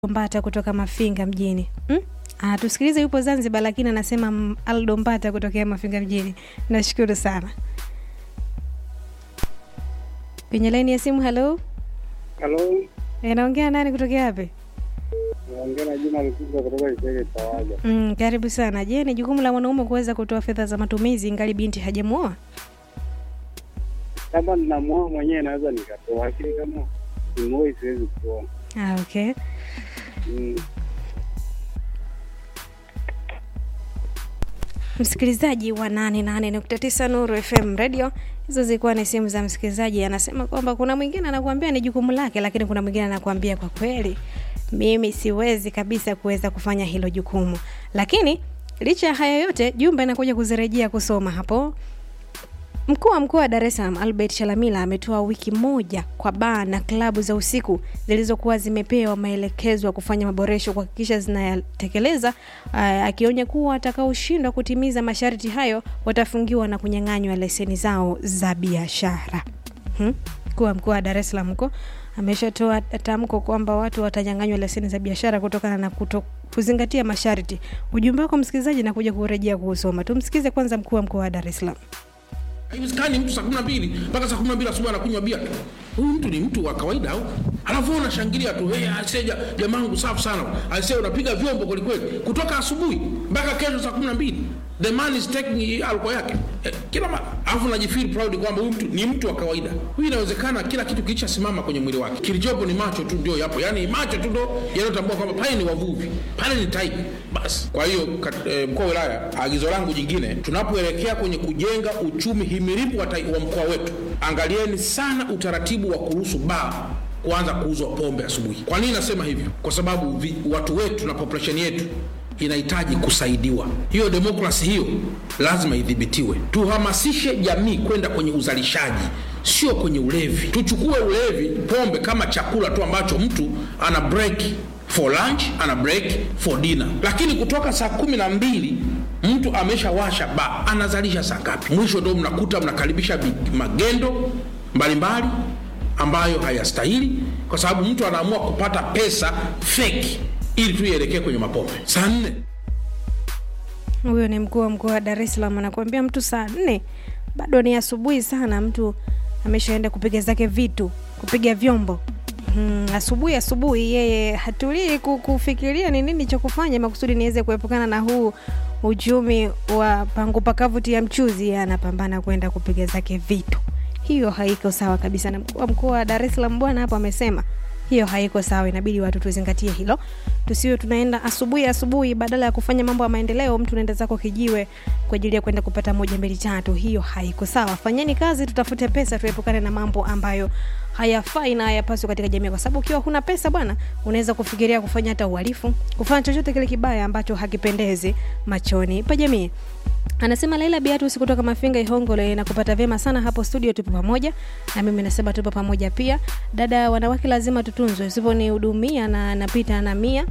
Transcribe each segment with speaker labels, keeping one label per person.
Speaker 1: Mbata kutoka Mafinga mjini. Hmm? Anatusikiliza yupo Zanzibar lakini anasema mm, Aldo Mbata kutokea Mafinga mjini. Nashukuru sana. Kwenye laini ya simu, halo.
Speaker 2: Halo,
Speaker 1: Eh, naongea nani kutokea wapi?
Speaker 2: naongea na Juma Lukuga kutoka Kisege Tawaja.
Speaker 1: Mm, karibu sana. Je, ni jukumu la mwanaume kuweza kutoa fedha za matumizi ingali binti hajamuoa?
Speaker 2: Kama ninamuoa mwenyewe naweza nikatoa, lakini kama simuoi siwezi kuoa.
Speaker 1: Ah, okay.
Speaker 2: Mm.
Speaker 1: Msikilizaji wa 88.9 Nuru FM Radio, hizo zilikuwa ni simu za msikilizaji. Anasema kwamba kuna mwingine anakuambia ni jukumu lake, lakini kuna mwingine anakuambia kwa kweli, mimi siwezi kabisa kuweza kufanya hilo jukumu. Lakini licha ya haya yote, jumbe inakuja kuzirejea kusoma hapo. Mkuu wa mkoa wa Dar es Salaam Albert Chalamila ametoa wiki moja kwa baa na klabu za usiku zilizokuwa zimepewa maelekezo ya kufanya maboresho kuhakikisha zinayatekeleza, ah, akionya kuwa watakaoshindwa kutimiza masharti hayo watafungiwa na kunyang'anywa leseni zao za biashara. Hmm? Mkuu wa mkoa wa Dar es Salaam huko ameshatoa tamko kwamba watu watanyang'anywa leseni za biashara kutokana na kuto kuzingatia masharti. Ujumbe wako msikilizaji nakuja kurejea kuusoma. Tumsikize kwanza mkuu wa mkoa wa Dar es Salaam.
Speaker 3: Haiwezekani mtu saa kumi na mbili mpaka saa kumi na mbili asubuhi anakunywa bia tu. Huyu mtu ni mtu wa kawaida au? Alafu wewe unashangilia tu, hey, aisee ja- jamangu safi sana. Aisee unapiga vyombo kweli kweli kutoka asubuhi mpaka kesho saa kumi na mbili. The man is taking alcohol yake. Eh, kila mara. Alafu unajifeel proud kwamba huyu mtu ni mtu wa kawaida. Huyu inawezekana kila kitu kilicha simama kwenye mwili wake. Kilichopo ni macho tu ndio yapo. Yaani macho tu ndio yanayotambua kwamba pale ni wavuvi. Pale ni tiger. Basi. Kwa hiyo kat- eh, mkuu wa wilaya, agizo langu jingine, tunapoelekea kwenye kujenga uchumi himilivu wa, tai- wa mkoa wetu, angalieni sana utaratibu wa kuruhusu baa kuanza kuuzwa pombe asubuhi. Kwa nini nasema hivyo? Kwa sababu vi, watu wetu na population yetu inahitaji kusaidiwa. Hiyo demokrasi hiyo lazima idhibitiwe. Tuhamasishe jamii kwenda kwenye uzalishaji, sio kwenye ulevi. Tuchukue ulevi, pombe kama chakula tu ambacho mtu ana break for lunch, ana break for dinner, lakini kutoka saa kumi na mbili mtu ameshawasha ba anazalisha saa ngapi? Mwisho ndo mnakuta mnakaribisha bi- magendo mbalimbali ambayo hayastahili, kwa sababu mtu anaamua kupata pesa fake ili tu ielekee kwenye mapombe. Saa nne
Speaker 1: Huyo ni mkuu wa mkoa wa Dar es Salaam anakuambia mtu saa nne bado ni asubuhi sana, mtu ameshaenda kupiga zake vitu, kupiga vyombo. Hmm, asubuhi asubuhi yeye hatulii ku- kufikiria ni nini cha kufanya makusudi niweze kuepukana na huu uchumi wa pangu pakavuti ya mchuzi. Yeye anapambana kwenda kupiga zake vitu. Hiyo haiko sawa kabisa, na mkuu wa mkoa wa Dar es Salaam bwana hapo amesema hiyo haiko sawa. Inabidi watu tuzingatie hilo, tusiwe tunaenda asubuhi asubuhi, badala ya kufanya mambo ya maendeleo, mtu unaenda zako kijiwe kwa ajili ya kwenda kupata moja mbili tatu. Hiyo haiko sawa. Fanyeni kazi, tutafute pesa, tuepukane na mambo ambayo hayafai na hayapaswi katika jamii, kwa sababu ukiwa huna pesa bwana, unaweza kufikiria kufanya hata uhalifu, kufanya chochote kile kibaya ambacho hakipendezi machoni pa jamii. Anasema Laila Beatus kutoka Mafinga Ihongole na kupata vyema sana hapo studio, tupo pamoja na mimi nasema tupo pamoja pia. Dada, wanawake lazima tutunzwe, usiponihudumia na napita na mia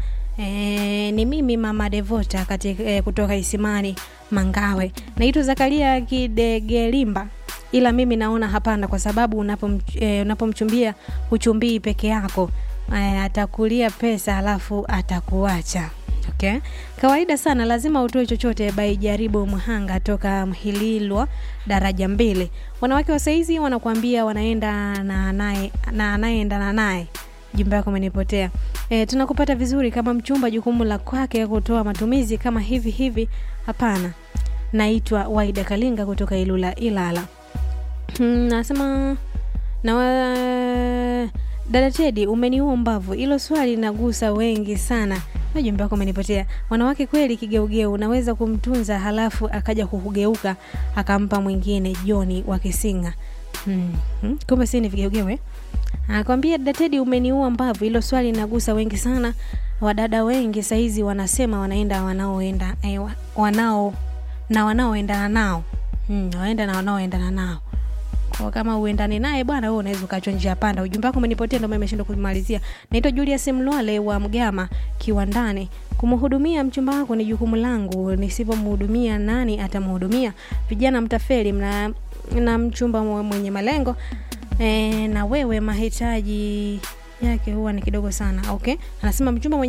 Speaker 1: E, ni mimi mama Devota kati, e, kutoka Isimani Mangawe. Naitwa Zakaria Kidegelimba, ila mimi naona hapana, kwa sababu unapom, e, unapomchumbia huchumbii peke yako e, atakulia pesa alafu atakuacha. Okay. Kawaida sana lazima utoe chochote bai jaribu mhanga toka Mhililwa daraja mbili. Wanawake wa saizi wanakuambia wanaenda na naye na anayeendana naye. Jumba yako umenipotea. E, tunakupata vizuri kama mchumba, jukumu la kwake kutoa matumizi kama hivi hivi. Hapana. Naitwa Waida Kalinga kutoka Ilula Ilala. Hmm, nasema na wa... dada Tedi, umeniua mbavu. Hilo swali linagusa wengi sana. Na jumbe wako umenipotea. Wanawake kweli kigeugeu, unaweza kumtunza halafu akaja kukugeuka akampa mwingine. Joni wa Kisinga. Hmm. Hmm. Kumbe si ni vigeugeu eh? Anakwambia dada Tedi, umeniua mbavu. Hilo swali linagusa wengi sana. Wadada wengi saizi wanasema wanaenda wanaoenda eh, wa- wanao na wanaoendana nao hmm, waenda na wanaoendana nao kwa kama uendani naye bwana, wewe unaweza ukachwa njia panda. Ujumbe wako umenipotea, ndio maana nimeshindwa kumalizia. Naitwa Julius Mlwale wa Mgama Kiwandani. Kumhudumia mchumba wako ni jukumu langu, nisipomhudumia nani atamhudumia? Vijana mtafeli, mna na mchumba mwenye malengo e, na wewe mahitaji yake huwa ni kidogo sana okay anasema mchumba mwenye